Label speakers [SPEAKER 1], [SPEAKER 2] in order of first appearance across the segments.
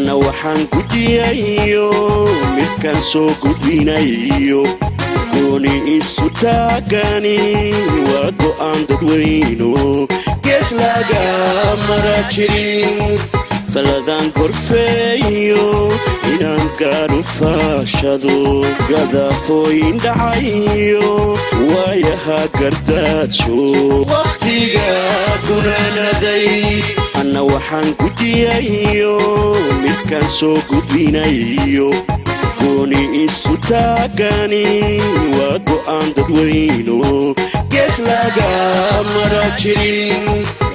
[SPEAKER 1] anna waxaan gudiyayo midkaan soo gudbinayo gooni isu taagani waa go'aan dadweyno gees laga mara jirin taladan gorfeeyo inaan gaadhu faashado gadaafooyin dhacayo waayaha gardaajo wakhtiga gunaanaday anna waxaan gudiyayo midkaan soo gudbinayo gooni isu taagani waa go'aan dadweyno gees laga mara jirin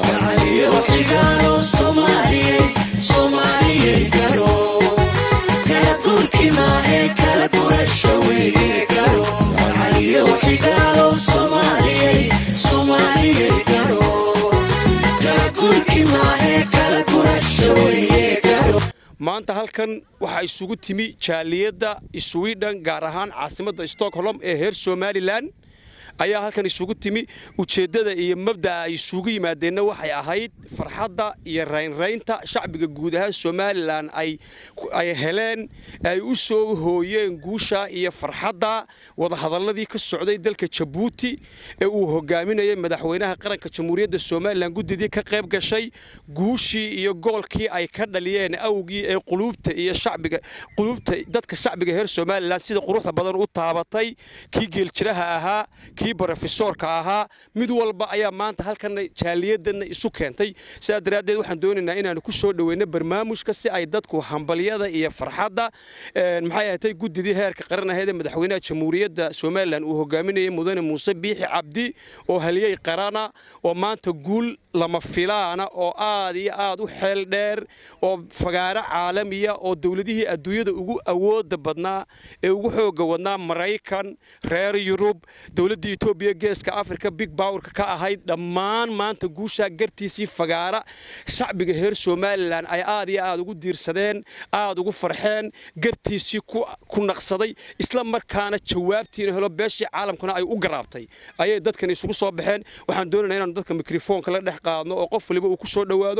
[SPEAKER 2] maanta halkan waxaa isugu timi jaaliyadda swidhen gaar ahaan caasimadda stockholm ee heer somalilan ayaa halkan isugu timi ujeeddada iyo mabda'a ay isugu yimaadeenna waxay ahayd farxadda iyo raynraynta shacbiga guud ahaan somalilan ay heleen ay u soo hooyeen guusha iyo farxadda wadahadalladii ka socday dalka jabuuti ee uu hogaaminayay madaxweynaha qaranka jamhuuriyadda somalilan guddidii ka qayb gashay guushii iyo goolkii ay ka dhaliyeen awgii ee quluubta iyo shacbiga quluubta dadka shacbiga reer somalilan sida quruxda badan u taabatay kii geeljiraha ahaa kii brofesoorka ahaa mid walba ayaa maanta halkana jaaliyadana isu keentay sidaa daraaddeed waxaan doonaynaa inaanu ku soo dhoweyno barnaamijka si ay dadku hambalyada iyo farxadda maxay ahatay guddidii heerka qaran aheed ee madaxweynaha jamhuuriyadda somalilan uu hogaaminayay mudane muuse biixi cabdi oo haliyey qarana oo maanta guul lama filaana oo aad iyo aad u xeel dheer oo fagaaro caalamiya oo dowladihii adduunyada ugu awooda badnaa ee ugu xooga wadnaa maraykan reer yurub dowladda etoobiya geeska afrika big bowerka ka ahayd dhammaan maanta guushaa gartiisii fagaara shacbiga reer somalilan ay aad iyo aad ugu diirsadeen aad ugu farxeen gartiisii ku naqsaday isla markaana jawaabtiina helo beeshii caalamkuna ay u garaabtay ayay dadkan isugu soo baxeen waxaan doonaynaa inaanu dadka mikrofoonka la dhex qaadno oo qof waliba uu ku soo dhowaado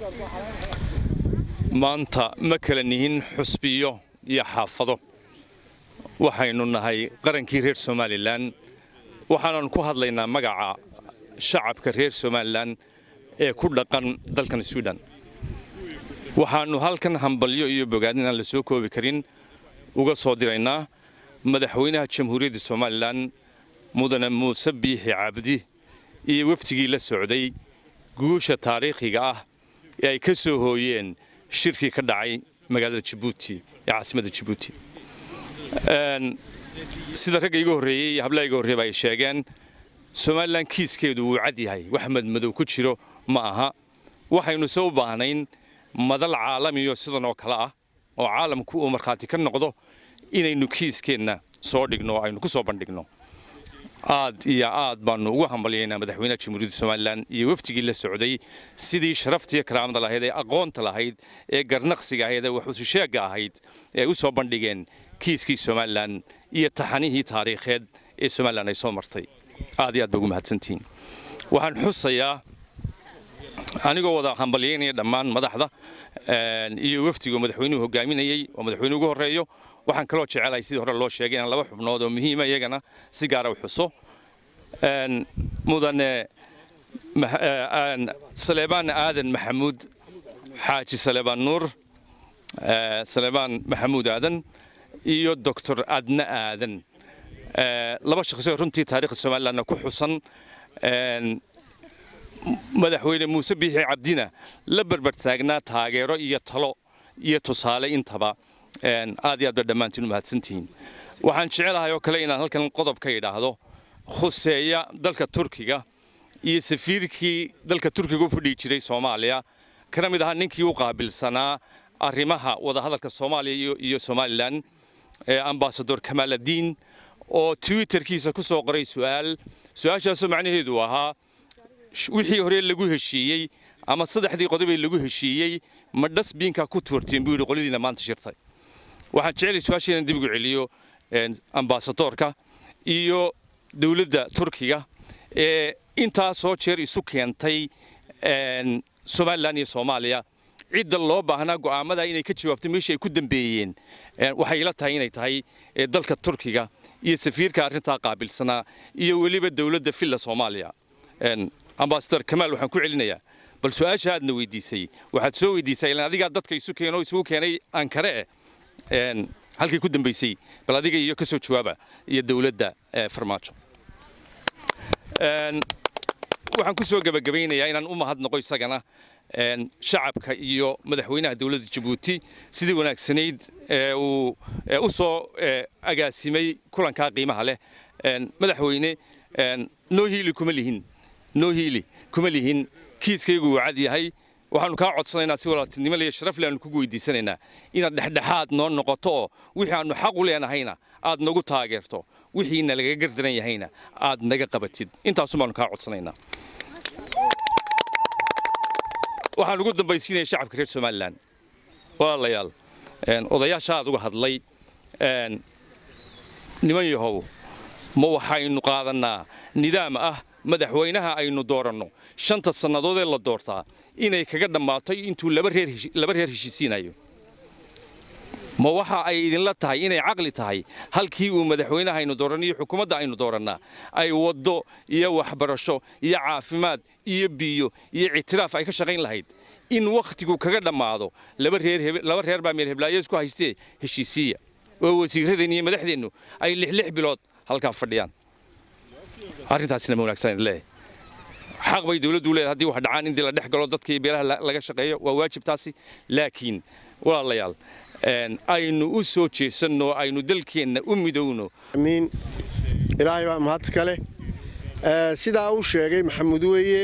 [SPEAKER 3] maanta ma kala nihin xusbiyo iyo xaafado waxaynu nahay qarankii reer somalilan waxaanan ku hadlaynaa magaca shacabka reer somalilan ee ku dhaqan dalkan swidhen waxaannu halkan hambalyo iyo bogaadin aan la soo koobi karin uga soo diraynaa madaxweynaha jamhuuriyadda somalilan mudane muuse biixi cabdi iyo wafdigii la socday guusha taariikhiga ah ee ay ka soo hooyeen shirkii ka dhacay magaalada jabuuti ee caasimadda jabuuti sida ragga iga horreeyey iyo hablaha iga horreeyba ay sheegeen somalilan kiiskeedu wuu cad yahay wax madmadow ku jiro ma aha waxaynu se u baahnayn madal caalamiyo sidan oo kale ah oo caalamku uu markhaati ka noqdo inaynu kiiskeenna soo dhigno oo aynu ku soo bandhigno aad iyo aad baannu ugu hambalyaynaa madaxweynaha jamhuuriyadda somalilan iyo wafdigii la socday sidii sharaftiiyo karaamada lahayd ee aqoonta lahayd ee garnaqsiga ahayd ee waxususheegga ahayd ee ay u soo bandhigeen kiiskii somalilan iyo taxanihii taariikheed ee somalilan ay soo martay aad iyo aad ba ugu mahadsantihiin waxaan xusayaa anigoo wada hambalyaynaya dhammaan madaxda iyo wafdiga madaxweynuhu hogaaminayey oo madaxweyne ugu horreeyo waxaan kaloo jecelahay sidii hore loo sheegay inaan laba xubnood oo muhiima iyagana si gaara u xuso mudane saleebaan aadan maxamuud xaaji saleebaan nuur saleebaan maxamuud aadan iyo doctor adna aadan laba shaqsoo runtii taariikhda somalilandna ku xusan madaxweyne muuse biixi cabdina la berber taagnaa taageero iyo talo iyo tusaale intaba aad iyo aad ba dhammaantiin u mahadsantihiin waxaan jecelahay oo kale inaan halkan qodob ka idhaahdo khuseeya dalka turkiga iyo safiirkii dalka turkiga u fadhigi jiray soomaaliya kana mid ahaa ninkii u qaabilsanaa arrimaha wadahadalka soomaaliya iyo somalilan ambasador kamaaladiin oo twitterkiisa ku soo qoray su'aal su-aashaasoo macnaheedu ahaa wixii hore lagu heshiiyey ama saddexdii qodobee lagu heshiiyey ma dhasbiinkaa ku tuurteen buu yidhi qoladiina maanta shirtay waxaan jecelay su-aasha inaan dib ugu celiyo ambasadoorka iyo dowladda turkiga ee intaasoo jeer isu keentay somalilan iyo soomaaliya cidda loo baahnaa go'aamada inay ka jawaabto meeshii ay ku dambeeyeen waxay ila tahay inay tahay dalka turkiga iyo safiirka arrintaa qaabilsanaa iyo weliba dowladda filla soomaaliya ambasador kamaal waxaan ku celinayaa bal su-aasha aadna weydiisay waxaad soo weydiisay ilaan adigaa dadka isu keeno isugu keenay ankare eh halkay ku dambaysay bal adiga iyo ka soo jawaaba iyo dowladda farmaajo waxaan ku soo gebagabaynayaa inaan u mahadnaqo isagana shacabka iyo madaxweynaha dowladda jabuuti sidii wanaagsanayd uu u soo agaasimay kulankaa qiimaha leh madaxweyne noo hiili kuma lihin noo hiili kuma lihin kiiskaygu uu cad yahay waxaanu kaa codsanaynaa si walaaltinimo iyo sharaf le aanu kugu weydiisanaynaa inaad dhexdhexaad noo noqoto oo wixii aanu xaq u leenahayna aad nagu taageerto wixiina lagaga gardaran yahayna aad naga qabatid intaasun baanu kaa codsanaynaa waxaan ugu dambaysiinaya shacabka reer somalilan walaalayaal odayaasha aad uga hadlay niman yahow ma waxaynu qaadannaa nidaam ah madaxweynaha aynu dooranno shanta sannadood ee la doortaa inay kaga dhammaato intuu laba reer heshiisiinayo ma waxa ay idinla tahay inay caqli tahay halkii uu madaxweynaha aynu dooranno iyo xukuumadda aynu doorannaa ay waddo iyo waxbarasho iyo caafimaad iyo biyo iyo ictiraaf ay ka shaqayn lahayd in wakhtigu kaga dhammaado laba reer baa meelheblaayo isku haystee heshiisiiya oo wasiirradeennu iyo madaxdeennu ay lixlix bilood halkaa fadhiyaan arrintaasina ma wanaagsan leeyahay xaq bay dawladdu leedahay haddii wax dhacaan in dii la dhex galo dadka iyo beelaha laga shaqeeyo waa waajib taasi laakiin walaalayaal aynu u soo jeesanno aynu dalkeenna u midowno
[SPEAKER 4] amiin ilaahay baa mahad kale sidaa uu sheegay maxamuud weeye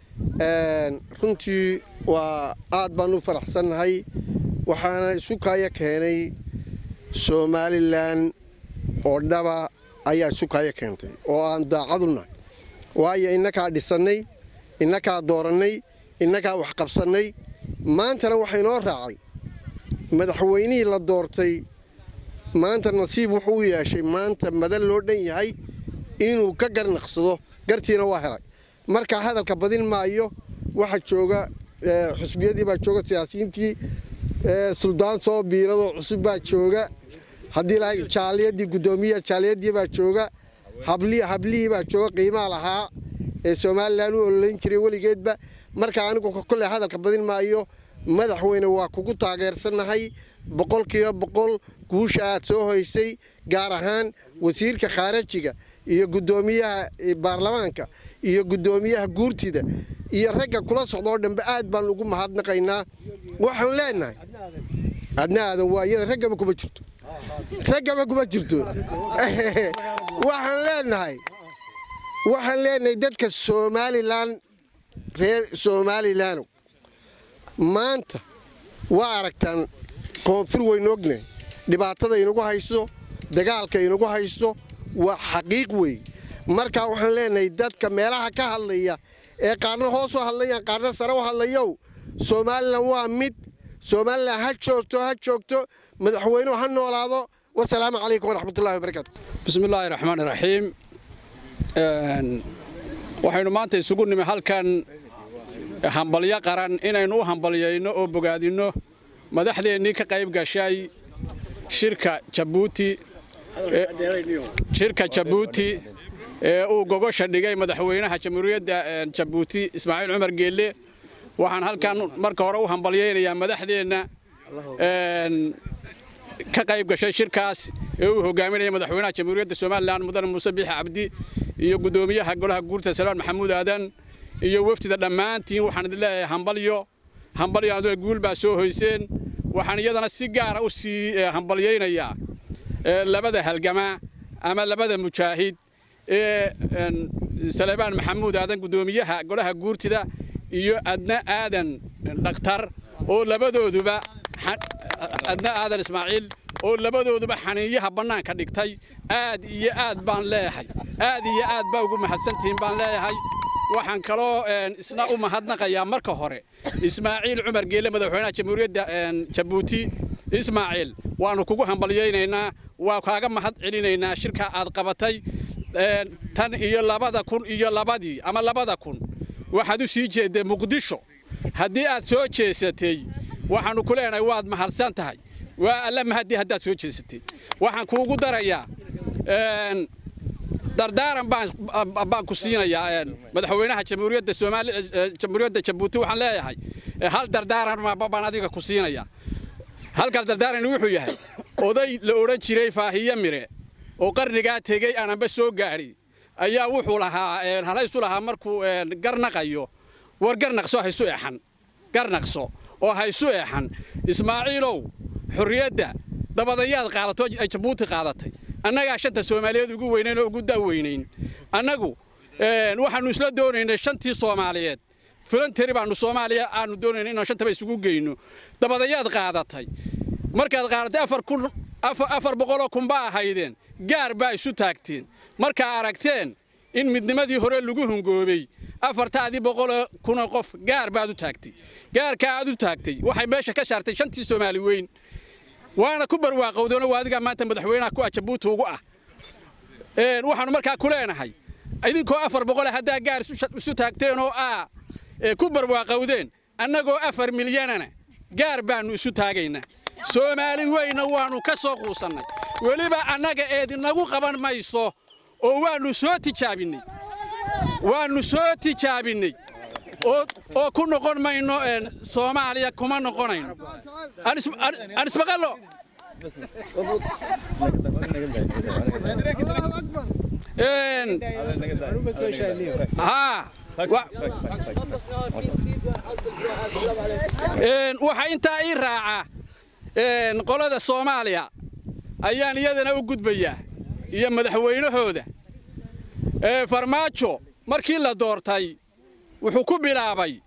[SPEAKER 4] runtii waa aad baan u faraxsannahay waxaana isu kaaya keenay somalilan oo dhaba ayaa isu kaaya keentay oo aan daacadu nahay waayo innakaa dhisannay innakaa doorannay innakaa wax qabsannay maantana waxaa inoo raacay madaxweynihii la doortay maanta nasiib wuxuu u yeeshay maanta madan loo dhan yahay inuu ka garnaqsado gartiina waa helay marka hadalka badin maayo waxa jooga xusbiyadii baa jooga siyaasiyiintii suldaan soo biiradoo cusub baa jooga haddii lahay jaaliyadii guddoomiyaha jaaliyadii baa jooga hablihii baa jooga qiimaa lahaa ee somalilan u ololayn jiray weligeedba marka anigu kolley hadalka badin maayo madaxweyne waa kugu taageersannahay boqolkiiba boqol guusha aad soo hoysay gaar ahaan wasiirka khaarajiga iyo guddoomiyaha baarlamaanka iyo guddoomiyaha guurtida iyo ragga kula socdaoo dhanbe aad baan ugu mahadnaqaynaa waxaan leenahay adna aadan waa iyada raggaba kuma jirto raggaba kuma jirto waxaan leenahay waxaan leenahay dadka somalilan reer somalilan maanta waa aragtaan koonfur waynu ognahay dhibaatada inagu hayso dagaalka inagu hayso waa xaqiiq weeye markaa waxaan leenahay dadka meelaha ka hadlaya ee qaarna hoos u hadlayaan qaarna sare u hadlayow somalilan waa mid somalilan ha joogto ha joogto madaxweynuhu ha noolaado wasalaamu calaykum waraxmatullahi wabarakaatu
[SPEAKER 5] bismi illaahi raxmaan iraxiim waxaynu maanta isugu nimi halkan hambalyo qaran inaynu u hambalyayno oo bogaadinno madaxdeennii ka qayb gashay shirka jabuuti shirka jabuuti ee uu gogosha dhigay madaxweynaha jamhuuriyadda jabuuti ismaaciil cumar geelle waxaan halkan marka hore u hambalyaynayaa madaxdeenna ka qayb gashay shirkaas ee uu hogaaminaya madaxweynaha jamhuuriyadda somalilan mudane muuse biixi cabdi iyo guddoomiyaha golaha guurta salmaan maxamuud aadan iyo wefdida dhammaantiin waxaan idin leeyahay hambalyo hambalyo aduna guul baa soo hoyseen waxaan iyadana si gaara u sii hambalyaynayaa labada halgama ama labada mujaahid ee salebaan maxamuud aadan guddoomiyaha golaha guurtida iyo adna aadan dhakhtar oo labadooduba adna aadan ismaaciil oo labadooduba xaniinyaha bannaanka dhigtay aad iyo aad baan leeyahay aad iyo aad baa ugu mahadsantihiin baan leeyahay waxaan kaloo isna u mahadnaqayaa marka hore ismaaciil cumar geelle madaxweynaha jamhuuriyadda jabuuti ismaaciil waannu kugu hambalyaynaynaa waa kaaga mahad celinaynaa shirka aad qabatay tan iyo labada kun iyo labadii ama labada kun waxaad u sii jeeddee muqdisho haddii aad soo jeesatay waxaannu ku leenahay waad mahadsan tahay waa alla mahadii haddaad soo jeesatay waxaan kuugu darayaa dardaaran baan ku siinayaa madaxweynaha jamhuuriyadda soomaali jamhuuriyadda jabuuti waxaan leeyahay hal dardaaran baan adiga ku siinayaa halkaas dardaaran wuxuu yahay oday la odhan jiray faahiye mire oo qarnigaa tegey aananba soo gaadhin ayaa wuxuu lahaa halaysu lahaa markuu garnaqayo war garnaqso haysu exan garnaqso oo haysu exan ismaaciilow xorriyadda dabadayaad qaadato ay jabuuti qaadatay annagaa shanta soomaaliyeed ugu weynayn oo ugu da'weynayn annagu waxaannu isla doonaynay shantii soomaaliyeed filanteri baannu soomaaliya aannu doonaynay inaan shantaba isugu geyno dabadayaad qaadatay markaad qaadatay afar kun afar boqoloo kun baa ahaydeen gaar baa isu taagteen markaa aragteen in midnimadii hore lagu hungoobey afartaadii boqoloo kunoo qof gaar baad u taagtay gaarkaa aad u taagtay waxay meesha ka saartay shantii soomaali weyn waana ku barwaaqowdeenoo waa adigaa maanta madaxweynaha ku ah jabuuti ugu ah waxaannu markaa ku leenahay idinkoo afar boqole haddaa gaar isu taagteen oo aa ku barwaaqowdeen annagoo afar milyanana gaar baannu isu taagaynaa soomaali weyna waannu ka soo quusannay weliba annaga eedinagu qaban mayso oo waannu soo tijaabinnay waannu soo tijaabinnay oo ku noqon mayno soomaaliya kuma noqonayno anismaqallo waxaa intaa ii raaca qolada soomaaliya ayaan iyadana u gudbayaa iyo madaxweynahooda farmaajo markii la doortay wuxuu ku bilaabay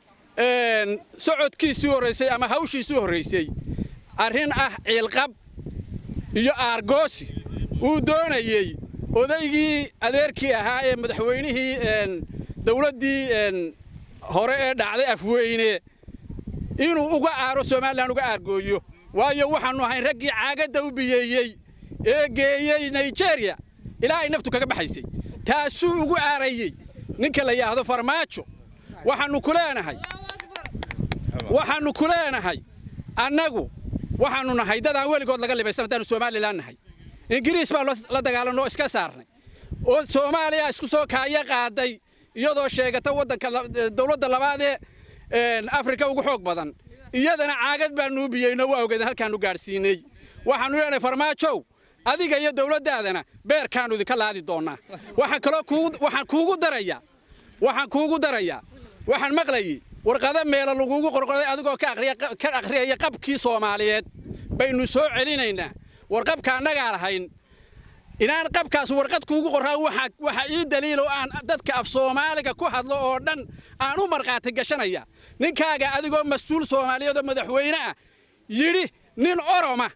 [SPEAKER 5] socodkiisii horraysay ama hawshiisii horraysay arrin ah ciilqab iyo aargoosi uu doonayey odaygii adeerkii ahaa ee madaxweynihii dawladdii hore ee dhacday afweyne inuu uga aaro somalilan uga aargooyo waayo waxaannu ahayn raggii caagadda u biyeeyey ee geeyey naijeeriya ilaa ay naftu kaga baxaysay taasuu ugu aarayey ninka la yidhaahdo farmaajo waxaannu ku leenahay waxaannu ku leenahay annagu waxaannu nahay dadaan weligood laga libaysan haddaannu somalilan nahay ingiriis baan la dagaalanno oo iska saarnay oo soomaaliya isku soo kaaya qaaday iyadoo sheegata waddanka dawladda labaadee afrika ugu xoog badan iyadana caagad baannu biyeyno waa ogeedeen halkaannu gaadhsiinay waxaannu leenahay farmaajow adiga iyo dawladdaadana beerkaannu idinka laadi doonnaa waxaan kaloo waxaan kuugu darayaa waxaan kuugu darayaa waxaan maqlayey warqado meelo lagugu qorqoray adigoo ka akhriyaya qabkii soomaaliyeed baynu soo celinaynaa warqabka annagaa lahayn inaan qabkaas warqad kuugu qorraa waxa ii daliil oo aan dadka af soomaaliga ku hadlo oo dhan aan u markhaati gashanaya ninkaaga adigoo mas-uul soomaaliyeed oo madaxweyne ah yidhi nin oroma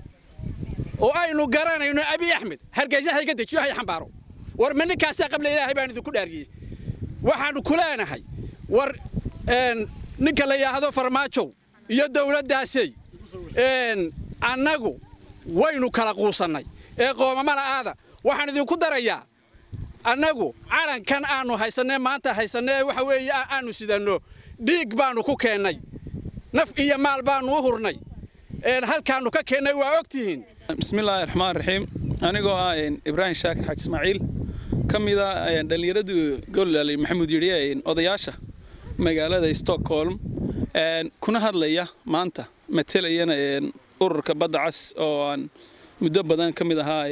[SPEAKER 5] oo aynu garanayno abi axmed hargeysa hayga dejiyo hay xambaaro war ma ninkaasaa qabla ilaahay baan idinku dhaariyey waxaannu ku leenahay war ninka la yidhaahdo farmaajow iyo dawladdaasey annagu waynu kala quusannay ee qoomamada aada waxaan idinku darayaa annagu calankan aannu haysanee maanta haysanee waxa weeye aannu sidanno dhiig baannu ku keennay naf iyo maal baannu u hurnay halkaannu ka keennay waa og tihiin
[SPEAKER 6] bismillaahi raxmaan raxiim anigoo ah ibraahim shaakir xaaj ismaaciil ka mida dhallinyaradii golali maxamuud yidhi odayaasha magaalada stockholm kuna hadlaya maanta matelayana ururka badda cas oo aan muddo badan ka mid ahaa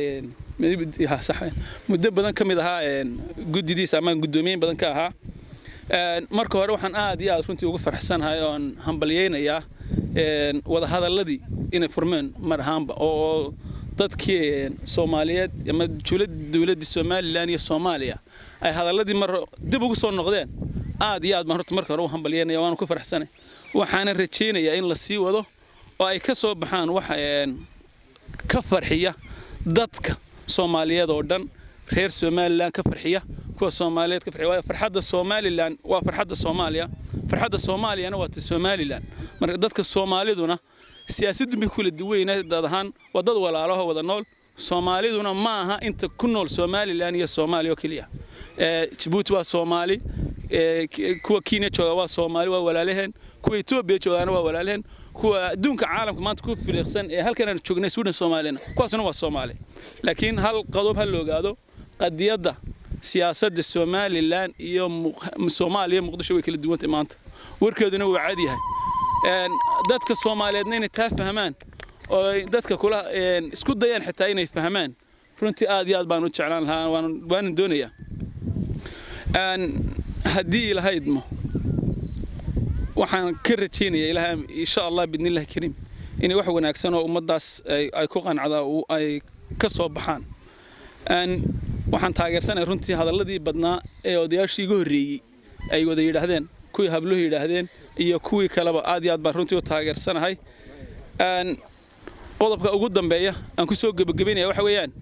[SPEAKER 6] muddo badan ka mid ahaa guddidiisa ama guddoomiyeyn badan ka ahaa marka hore waxaan aad iyo aad runtii ugu faraxsanahay oon hambalyeynayaa wadahadalladii inay furmeen mar ahaanba oo dadkii soomaaliyeed ama dowladdii somalilan iyo soomaaliya ay hadalladii mar dib ugu soo noqdeen aad iyo aad baan horta marka hore u hambalyeynaya waana ku faraxsanay waxaana rajaynayaa in la sii wado oo ay ka soo baxaan wax ka farxiya dadka soomaaliyeed oo dhan reer somalilan ka farxiya kuwa soomaaliyeed ka farxiya waayo farxadda somalilan waa farxadda soomaaliya farxadda soomaaliyana waa ta somalilan marka dadka soomaaliduna siyaasaddu bay kula duweyna dad ahaan waa dad walaalaho wada nool soomaaliduna ma aha inta ku nool somalilan iyo soomaaliya oo keliya jabuuti waa soomaali kuwa kenya jooga waa soomaali waa walaalaheen kuwa etoobiya joogaana waa walaalaheen kuwa adduunka caalamka maanta ku firiiqsan ee halkan aan joognay suudhan soomaalina kuwaasuna waa soomaali laakiin hal qodob ha la ogaado qadiyadda siyaasadda somalilan iyo soomaaliya muqdisho way kala duwantay maanta warkeeduna waa cad yahay dadka soomaaliyeedna inay taa fahmaan oo dadka kula isku dayaan xitaa inay fahmaan runtii aad iyo aad baan u jeclaan lahaa waanan doonayaa haddii ilahaydmo waxaan ka rajaynayaa ilaha insha allah bidnillahi kariim inay wax wanaagsan oo ummaddaas ay ku qancda ay ka soo baxaan waxaan taageersanaya runtii hadalladii badnaa ee odayaashii iga horreeyey ay wada yidhaahdeen kuwii habluhu yidhaahdeen iyo kuwii kaleba aad iyo aad baan runtii u taageersanahay qodobka ugu dambeeya aan ku soo gebagabaynaya waxa weeyaan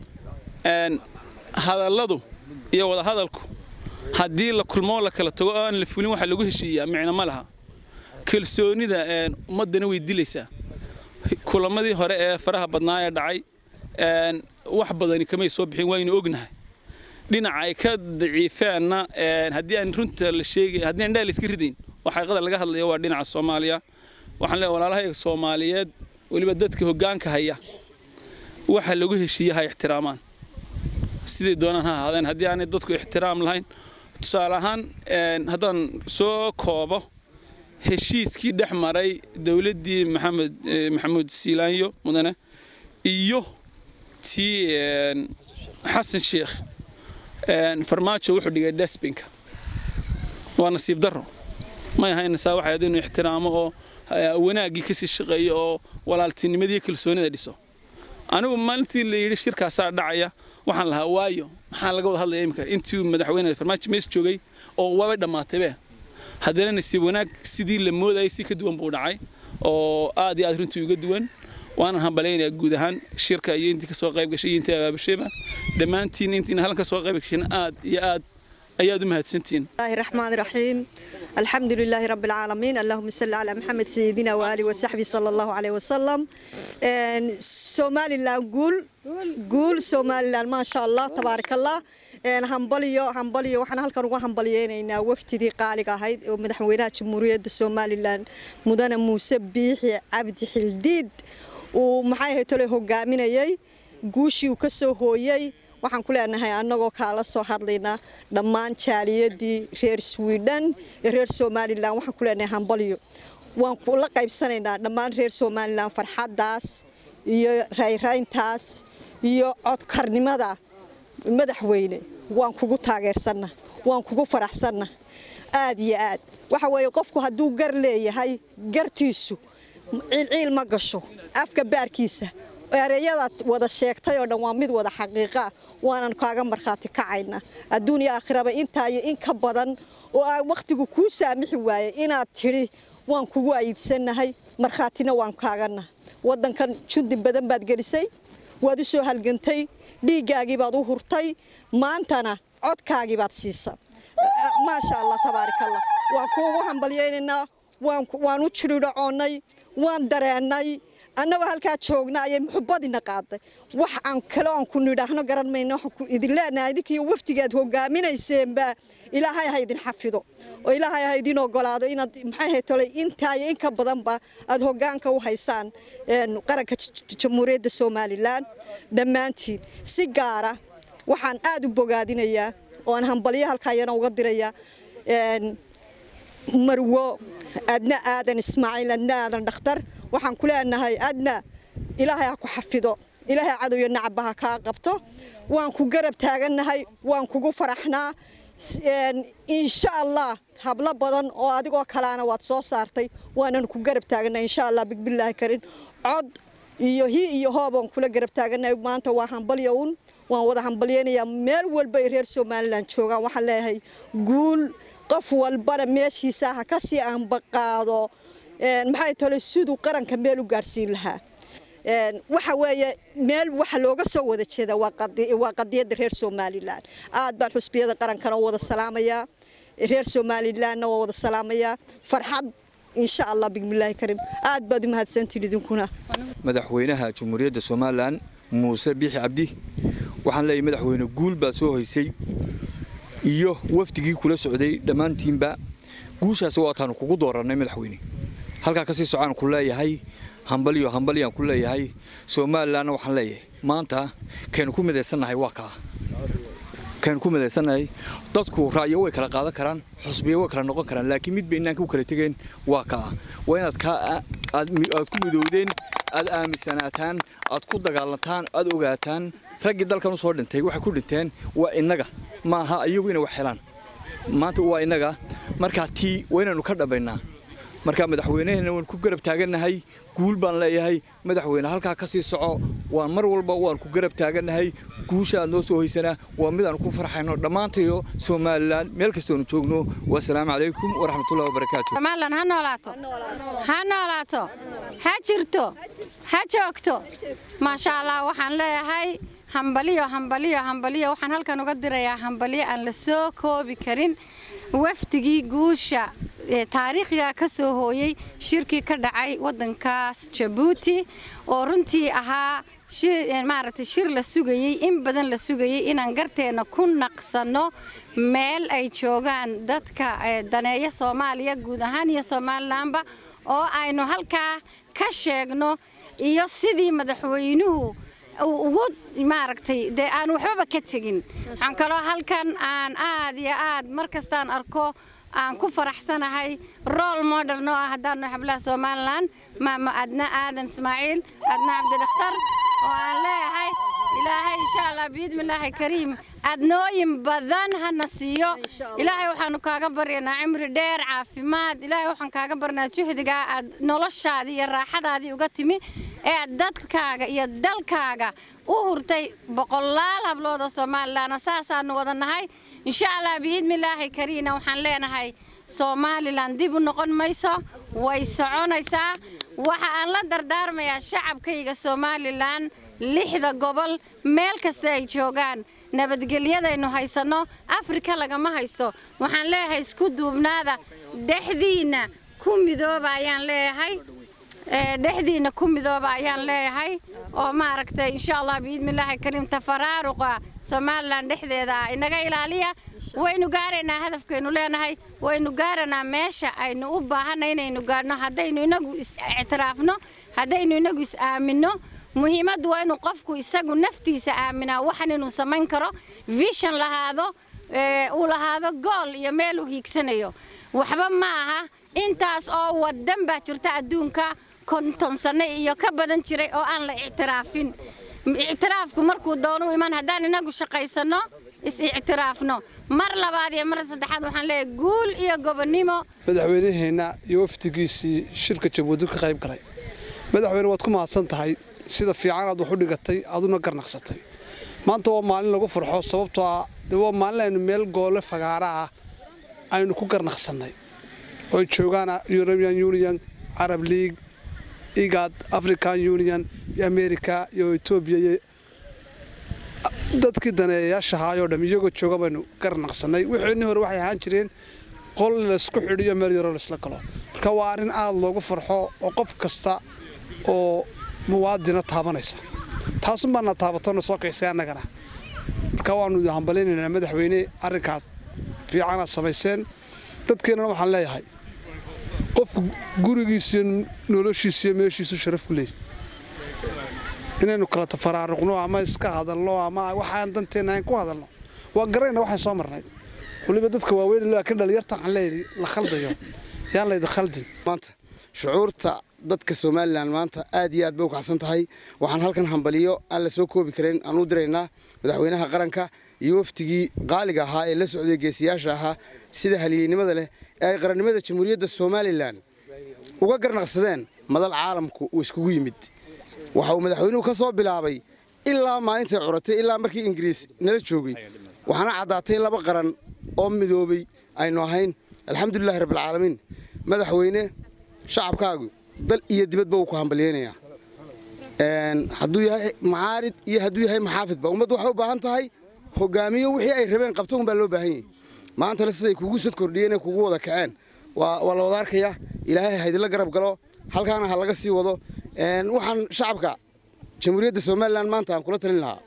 [SPEAKER 6] hadalladu iyo wada hadalku haddii la kulmoo la kala tago oo aan la fulin waxa lagu heshiiyaa micno ma laha kalsoonida ummaddana way dilaysaa kulamadii hore ee faraha badnaa ee dhacay wax badani kamay soo bixin waynu ognahay dhinaca ay ka daciifeenna haddii aan runta la sheegay haddii aan dhaa la iska ridayn oo xaqiiqada laga hadlayo waa dhinaca soomaaliya waxaan leeyahay walaalahayga soomaaliyeed weliba dadka hoggaanka haya waxa lagu heshiiye ha ixtiraamaan siday doonaan ha ahaadeen haddii aanay dadku ixtiraam lahayn tusaale ahaan haddaan soo koobo heshiiskii dhex maray dowladdii maxamed maxamuud siilaanyo mudane iyo tii xasan sheekh farmaajo wuxuu dhigay desbinka waa nasiib darro may ahayn saa waxay ahayd inuu ixtiraamo oo wanaaggii kasii shaqeeyo oo walaaltinimadii kalsoonida dhiso anigu maalintii la yidhi shirkaasaa dhacaya waxaan lahaa waayo maxaa laga wada hadlaya imika intii madaxweyne farmaajo mees joogay oo waabay dhammaataybe haddana nasiib wanaag sidii la moodayay si ka duwan buu dhacay oo aad iyo aad runtii uga duwan waanan hambalaynayaa guud ahaan shirka iyo intii kasoo qayb gashay iyo intii abaabashayba dhammaantiin intiina halkan kasoo qayb gashin aad iyo aad ayaad u mahadsantihiin
[SPEAKER 7] الله الرحمن الرحيم الحمد لله رب العالمين اللهم صل على محمد سيدنا وآله وصحبه صلى الله عليه وسلم سومالي لا قول قول سومالي لا ما شاء الله تبارك الله hambaliyo hambaliyo waxaan halkan uga hambaliyeynaynaa wafdidii qaaliga ahayd oo madaxweynaha jamhuuriyadda somalilan mudane muuse biixi cabdi xildiid uu maxay ahayd tole hogaaminayay guushii uu ka soo hooyey waxaan ku leenahay annagoo kaala soo hadlaynaa dhammaan jaaliyadii reer swidhen ee reer somalilan waxaan ku leenahay hambaliyo waan la qaybsanaynaa dhammaan reer somalilan farxaddaas iyo rayrayntaas iyo codkarnimada madaxweyne waan kugu taageersanna waan kugu faraxsanna aad iyo aad waxa weeye qofku hadduu gar leeyahay gartiisu ciilciil ma gasho afka baarkiisa ereyadaad wada sheegtay oo dhan waa mid wada xaqiiqa waanan kaaga markhaati kacayna adduun iyo aakhiraba intaa iyo in ka badan oo aa wakhtigu kuu saamixi waayey inaad tidhi waan kugu ayidsanahay markhaatina waan kaagana waddankan jundi badan baad gelisay waad u soo halgantay dhiiggaagii baad u hurtay maantana codkaagii baad siisa maasha allah tabaaraka allah waan kuugu hambalyaynaynaa waan u jiridhacoonnay waan dareennay annagoo halkaa joogna ayay muxubbadiina qaaday wax aan kale oon ku nidhaahno garan mayno waxaan ku idin leenahay idinkiiyo wafdigaad hogaaminayseenba ilaahay ha idin xafido oo ilaahay ha idin ogolaado inaad maxay ahayd tole intaa iyo in ka badanba aad hoggaanka u haysaan qaranka jamhuuriyadda somalilan dhammaantiin si gaara waxaan aad u bogaadinayaa oo aan hambalyo halkaa iyana uga dirayaa marwo adna aadan ismaaciil adna aadan dhakhtar waxaan ku leenahay adna ilaahay ha ku xafido ilaahay cadowyo nacaba ha kaa qabto waan ku garab taagannahay waan kugu faraxnaa insha allah hablo badan oo adigoo kalaana waad soo saartay waanan ku garab taagannahay insha allah bigbillaahi karin cod iyo hi iyo hoobaan kula garab taagannahay maanta waa hambalyo un waan wada hambalyaynayaa meel walba ay reer somalilan joogaan waxaan leeyahay guul qof walbana meeshiisa ha ka sii aanbaqaado maxay tole siduu qaranka meel u gaadhsiin lahaa waxa weeye meel waxa looga soo wada jeeda waa qadiyadda reer somalilan aad baan xusbiyada qarankana u wada salaamayaa reer somalilanna waa wada salaamayaa farxad insha allah bismillaahi karim aad baad u mahadsantiin idinkuna
[SPEAKER 8] madaxweynaha jamhuuriyadda somalilan muuse biixi cabdi waxaan leeyahay madaxweyne guul baa soo hoysay iyo wafdigii kula socday dhammaantiinba guushaas waataanu kugu doorannay madaxweyne halkaa kasii socaan ku leeyahay hambalyo hambalyaan ku leeyahay somalilanna waxaan leeyahay maanta kaynu ku midaysannahay waa kaa kaynu ku midaysannahay dadku ra'yo way kala qaadan karaan xusbiyo way kala noqon karaan laakiin mid bay inaanka u kala tegeen waa kaa waa inaad kaa aad aad ku midoodeen aad aaminsanaataan aad ku dagaalantaan aad ogaataan raggii dalkan usoo dhintay waxay ku dhinteen waa innaga ma aha iyagu inay wax helaan maanta waa innaga markaa tii waa inaanu ka dhambaynaa markaa madaxweynehena waan ku garab taagannahay guul baan leeyahay madaxweyne halkaa ka sii soco waan mar walba waan ku garab taagannahay guusha aad noo soo hoysanaa waa mid aan ku farxayno dhammaantayo somalilan meel kastoonu joogno wasalaamu calaykum waraxmatullahi wabarakaatu
[SPEAKER 9] somalilan ha noolaato ha noolaato ha jirto ha joogto maasha allah waxaan leeyahay hambaliyo hambaliyo hambaliyo waxaan halkan uga dirayaa hambaliyo aan la soo koobi karin wafdigii guusha taariikhiga ka soo hooyey shirkii ka dhacay waddankaas jabuuti oo runtii ahaa maaragtay shir la sugayey in badan la sugayey inaan garteenna ku naqsanno meel ay joogaan dadka daneeya soomaaliya guud ahaan iyo somalilanba oo aynu halkaa ka sheegno iyo sidii madaxweynuhu ugu maaragtay dee aan waxbaba ka tegin waxaan kaloo halkan aan aad iyo aad mar kastaan arko aan ku faraxsanahay role model noo ah haddaanu xablaha somalilan maama adna aadan ismaaciil adna cabdidakhtar oo aan leeyahay ilaahay insha allah biidmillaahi kariim adnooyin badan hana siiyo ilaahay waxaanu kaaga baryanaa cimri dheer caafimaad ilaahay waxaan kaaga barnaa juhdigaa aad noloshaadii iyo raaxadaadii uga timi ee dadkaaga iyo dalkaaga u hurtay boqolaal hablood oo somalilan saasaanu wada nahay insha allah biidmillaahi kariina waxaan leenahay somalilan dib u noqon mayso way soconaysaa waxa aan la dardaarmayaa shacabkayga somalilan lixda gobol meel kasta ay joogaan nabadgelyadaynu haysanno afrika lagama haysto waxaan leeyahay isku duubnaada dhexdiinna ku midooba ayaan leeyahay dhexdiinna ku midooba ayaan leeyahay oo maaragtay insha allah biidmillaahi kariim tafaraaruqa somalilan dhexdeeda ah inaga ilaaliya waynu gaaraynaa hadafkaynu leenahay waynu gaaranaa meesha aynu u baahanay inaynu gaadhno haddaynu inagu is-ictiraafno haddaynu inagu is-aaminno muhiimaddu waa inuu qofku isagu naftiisa aaminaa waxan inuu samayn karo vision lahaado uu lahaado gool iyo meel uu hiigsanayo waxba ma aha intaas oo waddan baa jirta adduunka konton sanno iyo ka badan jiray oo aan la ictiraafin ictiraafku markuu doonu iman haddaan inagu shaqaysanno is-ictiraafno mar labaad iyo mar saddexaad waxaan leeyahay guul iyo gobonnimo
[SPEAKER 10] madaxweynaheenna iyo wafdigiisii shirka jabuuti ka qayb galay madaxweyne waad ku mahadsan tahay sida fiican aad wax u dhigatay aduna garnaqsatay maanta waa maalin lagu farxo sababtoo ah dee waa maalin aynu meel goole fagaara ah aynu ku garnaqsannay oo ay joogaan european union carab league igad african union iyo america iyo etoobiya iyo dadkii daneeyayaashahaayoo dham iyagoo jooga baynu garnaqsannay wixeenii hore waxay ahaan jireen qol laysku xidhiyo meel yaroo laysla galo marka waa arrin aad loogu farxo oo qof kasta oo muwaadina taabanaysa taasun baana taabatona soo kaysay annagana marka waannu idin hambalaynaynaa madaxweyne arrinkaas fiicanaad samayseen dadkeennana waxaan leeyahay qofku gurigiisiyo noloshiisiyo meeshiisu sharaf ku leeyahy inaynu kala tafaraaruqno ama iska hadalno ama waxaan danteenna aan ku hadalno waa garayna waxaan soo marnayd weliba dadka waaweyn laakiin dhalinyarta waxaan leeyahay la khaldayo yaan laydi khaldin
[SPEAKER 11] maanta shucuurta dadka somalilan maanta aad iyo aad bay u kacsan tahay waxaan halkan hambaliyo aan la soo koobi karin aan u diraynaa madaxweynaha qaranka iyo waftigii qaaliga ahaa ee la socday geesiyaasha ahaa sida haliyeynimada leh ee ay qarannimada jamhuuriyadda somalilan uga garnaqsadeen madal caalamku uu iskugu yimid waxa uu madaxweynuhu ka soo bilaabay ilaa maalintay curatay ilaa markii ingiriis nala joogay waxaana caddaatay in laba qaran oo midoobay aynu ahayn alxamdulilahi rabbilcaalamiin madaxweyne shacabkaagu dal iyo dibadba wuu ku hambalyeynayaa hadduu yahay macaarid iyo hadduu yahay maxaafidba ummaddu waxay u baahan tahay hogaamiyo wixii ay rabeen qabto unbaa loo baahan yahay maantana siday kugu sad kordhiyeen ee kugu wada kaceen waa la wada arkaya ilaahay haydila garab galo halkaana ha laga sii wado waxaan shacabka jamhuuriyadda somalilan maanta aan kula talin lahaa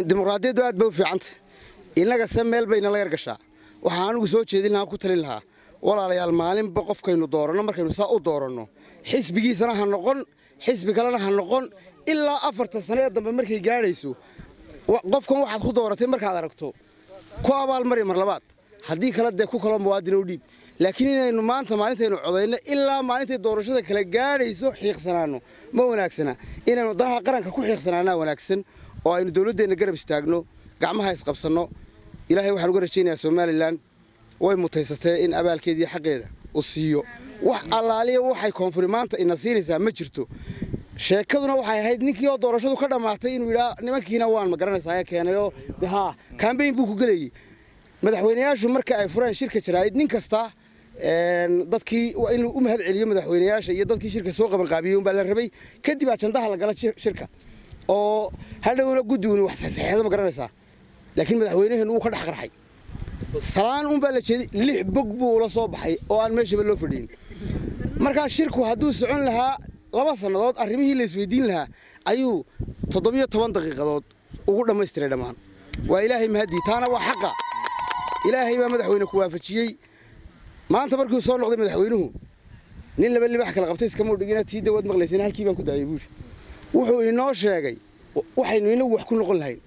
[SPEAKER 11] dimuqraadiyaddu aad bay u fiicanta innaga se meel bayna la yargashaa waxaan anigu soo jeedin lahaa ku talin lahaa walaalayaal maalinba qofkaynu dooranno markaynu saa u dooranno xisbigiisana ha noqon xisbi kalena ha noqon ilaa afarta sane ee dambe markay gaadhayso qofkan waxaad ku dooratay markaad aragto ku abaalmari mar labaad haddii kale dee ku kaloo muwaadin u dhiib laakiin inaynu maanta maalintaynu codayno ilaa maalintay doorashada kala gaadhayso xiiqsanaanno ma wanaagsana inaynu danaha qaranka ku xiiqsanaanaa wanaagsan oo aynu dowladdeenna garab istaagno gacmaha isqabsanno ilaahay waxaan uga rajaynayaa somalilan way mutaysatee in abaalkeediiyo xaqeeda u siiyo wax allaaliya waxay koonfuri maanta ina siinaysaa ma jirto sheekaduna waxay ahayd ninkii oo doorashadu ka dhammaatay inuu yidhaa nimankiina waan ma garanaysaa keenayoo haa kambayn buu ku gelayey madaxweynayaashu marka ay fureen shirka jaraa'id nin kasta dadkii waa inuu u mahad celiyo madaxweynayaasha iyo dadkii shirka soo qabanqaabiyey unbaa la rabay kadib ajandaha la gala shirka oo hadhowna guddiguna wax saxeexdo ma garanaysaa laakiin madaxweynaheennu wuu ka dhex qarxay salaan unbaa la jeeday lix bog buu ula soo baxay oo aan meeshaba loo fadhiyin markaa shirku hadduu socon lahaa laba sannadood arrimihii la isweydiin lahaa ayuu toddobiyo toban daqiiqadood ugu dhammaystiray dhammaan waa ilaahay mahaddii taana waa xaqa ilaahay baa madaxweyne ku waafajiyey maanta markuu soo noqday madaxweynuhu nin laba libax kala qabtay iskamau dhigina tii dawaad maqlayseen halkii baan ku daayay buuri wuxuu inoo sheegay waxaynu inagu wax ku noqon lahayn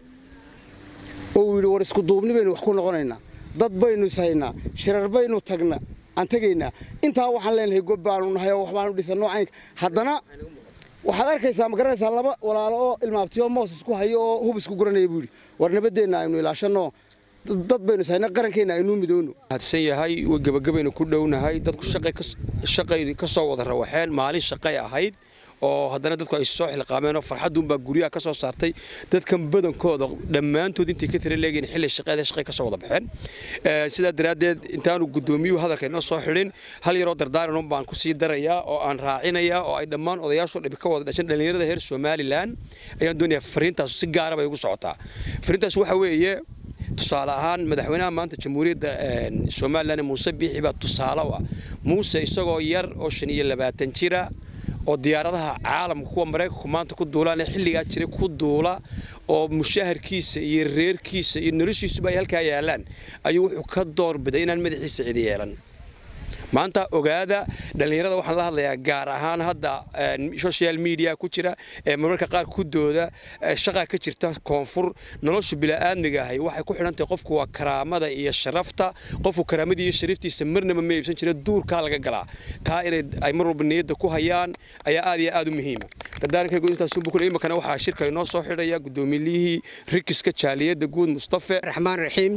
[SPEAKER 11] oo uu yidhi war isku duubni baynu wax ku noqonaynaa dad baynu ishaynaa shirar baynu tagna aan tegaynaa intaa waxaan leenahay gob baanu nahay oo waxbaanu dhisanno caynka haddana waxaad arkaysaa ma garanaysaa laba walaalo oo ilmaabtiyo moos isku hayo oo hub isku guranaya buu yidhi war nabadeenna aynu ilaashanno dad baynu ishayna qarankeenna aynuu midoono
[SPEAKER 2] hadsan yahay way gebagabaynu ku dhownahay dadku shaqay ka soo wada rawaxeen maalin shaqay ahayd oo haddana dadku ay soo xilqaameen oo farxadduunbaa guryaha ka soo saartay dadkan badankooda dhammaantood intay ka tira leegiin xilli shaqeeda shaqay ka soo wada baxeen sidaa daraaddeed intaanu guddoomiyuhu hadalka inoo soo xidhin hal yaroo dardaaranun baan ku sii darayaa oo aan raacinayaa oo ay dhammaan odayaashu dhibi ka wada dhashan dhallinyarada reer somalilan ayaan doonayaa fariintaasu si gaara bay ugu socotaa fariintaas waxa weeye tusaale ahaan madaxweynaha maanta jamhuuriyadda somalilan muuse biixi baa tusaale u ah muuse isagoo yar oo shan iyo labaatan jira oo diyaaradaha caalamka kuwa maraykanku maanta ku duulaan ee xilligaa jiray ku duula oo mushaharkiisa iyo reerkiisa iyo noloshiisuba ay halkaa yaalaan ayuu wuxuu ka doorbiday inaan madaxiisa cidi yeelan maanta ogaada dhallinyarada waxaan la hadlayaa gaar ahaan hadda social media ku jira ee marmarka qaar ku dooda shaqa ka jirta koonfur nolosha bila'aadmiga ahay waxay ku xidhan tahay qofku waa karaamada iyo sharafta qofku karaamada iyo sharaftiisa marnaba ma iibsan jira duurkaa laga galaa taa inay ay mar walba niyadda ku hayaan ayaa aad iyo aad u muhiima dardaaranka guudintaasunbu kule iminkana waxaa shirka inoo soo xidhaya guddoomiyihii rikiska jaaliyadda guud mustafe
[SPEAKER 12] raxmaan raxiim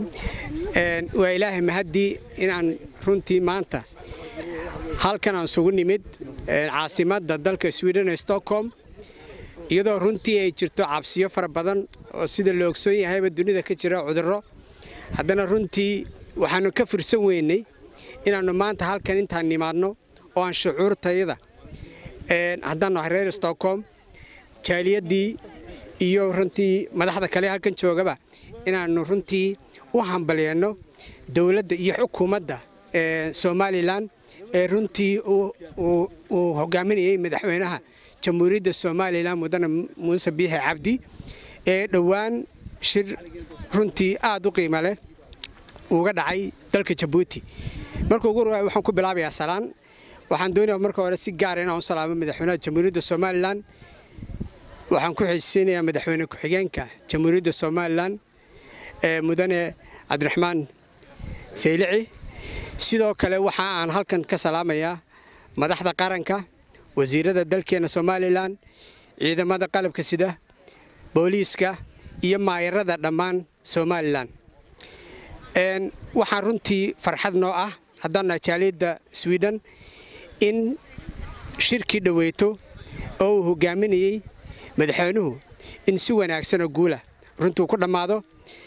[SPEAKER 12] waa ilaahay mahaddii inaan runtii maanta halkan aan isugu nimid caasimadda dalka sweden ee stockholm iyadoo runtii ay jirto cabsiyo fara badan oo sida la ogsoon yahayba dunida ka jira cudurro haddana runtii waxaannu ka fursan weynay inaannu maanta halkan intaan nimaadno oo aan shucuurtayada haddaannu ahay reer stockholm jaaliyaddii iyo runtii madaxda kale halkan joogaba inaannu runtii u hambalyeeno dowladda iyo xukuumadda somalilan ee runtii uu hogaaminayey madaxweynaha jamhuuriyadda somalilan mudane muuse biixi cabdi ee dhowaan shir runtii aad u qiimo leh uga dhacay dalka jabuuti marka ugu horreeya waxaan ku bilaabayaa salaan waxaan doonayaa marka hore si gaara inaan u salaamo madaxweynaha jamhuuriyadda somalilan waxaan ku xeesisiinayaa madaxweyne ku-xigeenka jamhuuriyadda somalilan ee mudane cabdiraxmaan saylici sidoo kale waxa aan halkan ka salaamayaa madaxda qaranka wasiirada dalkeenna somalilan ciidamada qalabka sida booliiska iyo maayarada dhammaan somalilan waxaan runtii farxad noo ah haddaannaha jaaliyadda swiden in shirkii dhoweyto oo uu hogaaminayey madaxweynuhu in si wanaagsanoo guula runtuu ku dhammaado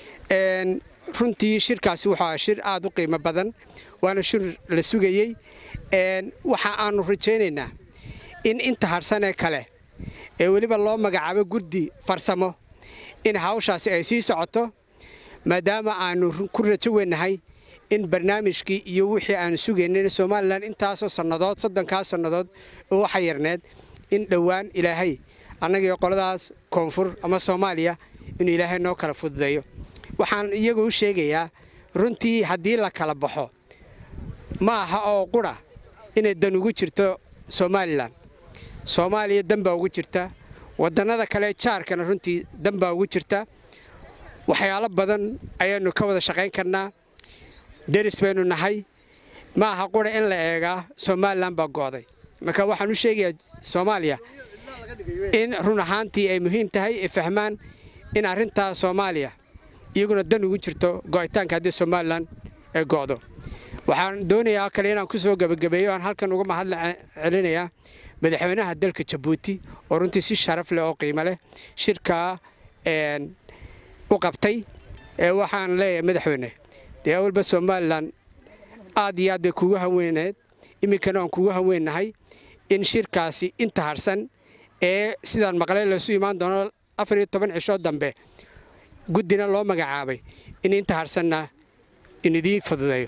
[SPEAKER 12] runtii shirkaasi wuxuu aha shir aad u qiimo badan waana shir la sugayey waxa aannu rajaynaynaa in inta harsanee kale ee weliba loo magacaabo guddi farsamo in hawshaasi ay sii socoto maadaama aannu ku rajo weynahay in barnaamijkii iyo wixii aanu sugaynay somalilan intaasoo sannadood soddonkaas sannadood oo waxa yarneed in dhowaan ilaahay annagii qoladaas koonfur ama soomaaliya inuu ilaahay noo kala fududeeyo waxaan iyagu u sheegayaa runtii haddii la kala baxo ma aha oo qura inay dan ugu jirto somalilan soomaaliya dan baa ugu jirta waddannada kale jaarkana runtii dan baa ugu jirta waxyaalo badan ayaannu ka wada shaqayn karnaa deris baynu nahay ma aha qura in la eegaa somalilan baa go'day marka waxaan u sheegayaa soomaaliya in run ahaantii ay muhiim tahay ay fahmaan in arrintaa soomaaliya iyaguna dan ugu jirto go'itaanka haddii somalilan ay go'do waxaan doonayaa kale inaan ku soo gebagabeeyo aan halkan uga mahadla celinayaa madaxweynaha dalka jabuuti oo runtii si sharaf leh oo qiimo leh shirkaa u qabtay waxaan leeyahay madaxweyne dee awalba somalilan aad iyo aad bay kugu haweyneed iminkana waan kugu haweennahay in shirkaasi inta harsan ee sidaan maqlay laysu imaan doono afar iyo toban cisho dambe guddina loo magacaabay in inta harsanna in idiin fududeeyo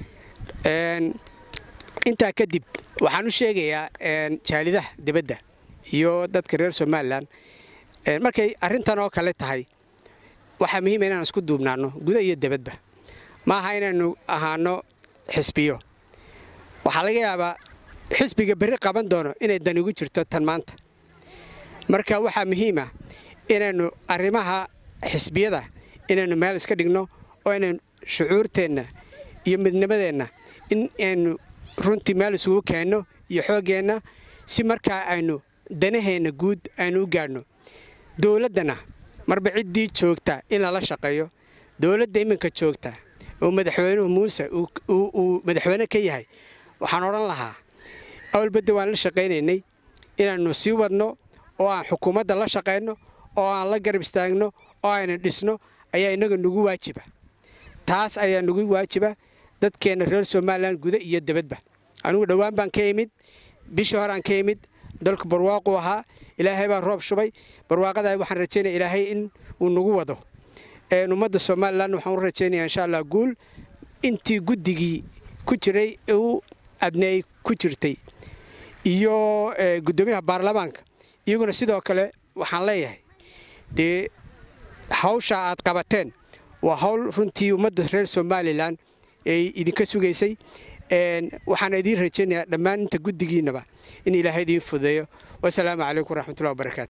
[SPEAKER 12] intaa kadib waxaan u sheegayaa jaalidaha dibadda iyo dadka reer somalilan markay arrintan oo kale tahay waxaa muhiima inaan isku duubnaanno guda iyo dibadba ma aha inaynu ahaano xisbiyo waxaa laga yaabaa xisbiga berri qaban doono inay dan ugu jirto tan maanta marka waxaa muhiima inaynu arrimaha xisbiyada inaynu meel iska dhigno oo inaynu shucuurteenna iyo midnimadeenna in aynu runtii meel isugu keenno iyo xooggeenna si markaa aynu danaheenna guud aynu u gaadhno dowladdana marba ciddii joogta in lala shaqeeyo dowladda iminka joogta oo madaxweynuhu muuse uu madaxweyne ka yahay waxaan odhan lahaa awalbadda waan la shaqaynaynay inaannu sii wadno oo aan xukuumadda la shaqayno oo aan la garab istaagno oo aynu dhisno ayaa innaga nagu waajiba taas ayaa nagu waajiba dadkeenna reer somalilan guda iyo dibadba anigu dhowaan baan ka imid bishii horeaan ka imid dalku barwaaquu ahaa ilaahay baa roob shubay barwaaqadaa waxaan rajaynaya ilaahay in uu nagu wado ummadda somalilan waxaan u rajaynaya insha allah guul intii guddigii ku jiray u adneey ku jirtay iyo guddoomiyaha baarlamaanka iyaguna sidoo kale waxaan leeyahay dee hawsha aad qabateen waa hawl runtii ummadda reer somalilan ay idinka sugaysay waxaana idiin rajaynayaa dhammaan inta guddigiinnaba in ilaahay idiin fudeeyo wasalaamu calaykum waraxmatullahi wabarakaatu